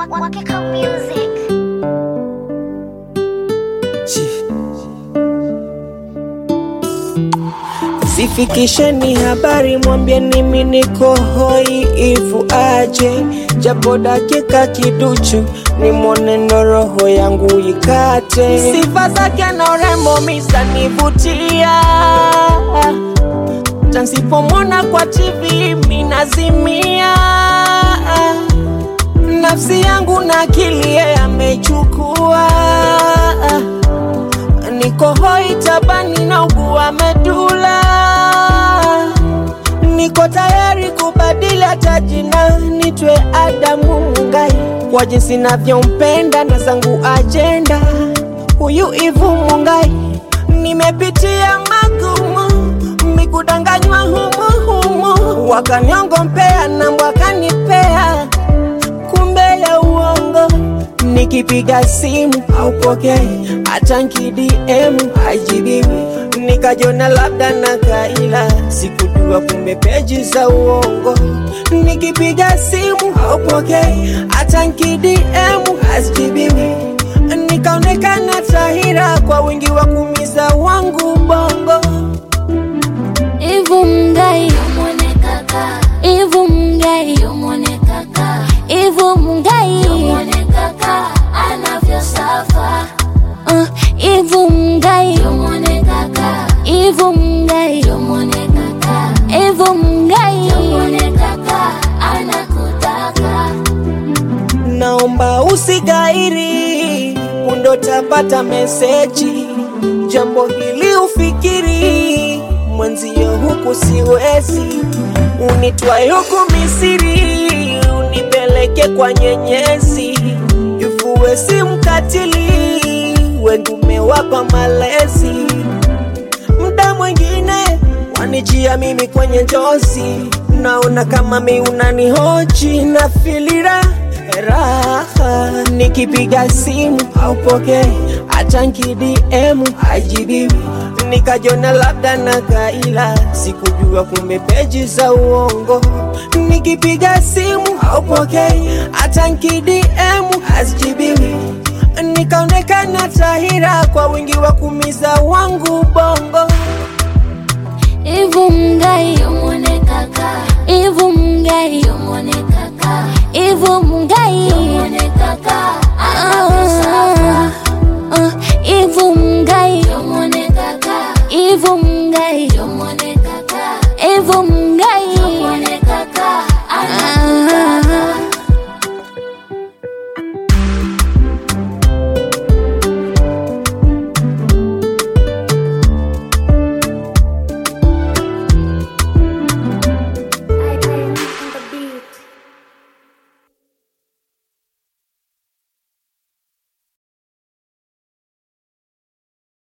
Wakiko Music. Sifikisheni habari, mwambieni mimi niko hoi, ifu aje japo dakika kiduchu, nimwone ndo roho yangu ikate. Sifa zake na urembo misanivutia, tansipomwona kwa TV minazimia, nafsi yangu na akili yeye amechukua niko hoi tabani na ugua medula, niko tayari kubadili hata jina nitwe Adamu Mungai, kwa jinsi navyompenda na zangu ajenda huyu Ivu Mungai. Nimepitia magumu, mikudanganywa humu humu, wakaniongopea na wakanipea kumbe ya uongo nikipiga simu haupokei, hata nkidm haijibiwi, nikajona labda na kaila, sikujua kumbe peji za uongo. Nikipiga simu haupokei, hata nkidm hazijibiwi, nikaonekana tahira kwa wingi wa kumiza wangu bongo. Ivu Mungai, Ivu Mungai, Ivu Mungai, uh, Ivu Mungai, Ivu Mungai, Ivu Mungai, naomba usigairi, undo tapata meseji, jambo hili ufikiri, mwenzio huku siwezi, unitwae huku Misiri, unipeleke kwa nyenyezi, ifuwe si mkatili, wendume wapa malezi, mda mwingine wanijia mimi kwenye njozi, naona kama mi unanihoji na filira raha, nikipiga simu haupokei, hata nkidm haijibiwi, nikajona labda na kaila, sikujua kumbe peji za uongo. Nikipiga simu haupokei, hata nkidm hazijibiwi, nikaonekana tahira kwa wingi wa kumiza wangu bongo. Ivu Mungai, Ivu Mungai, Ivu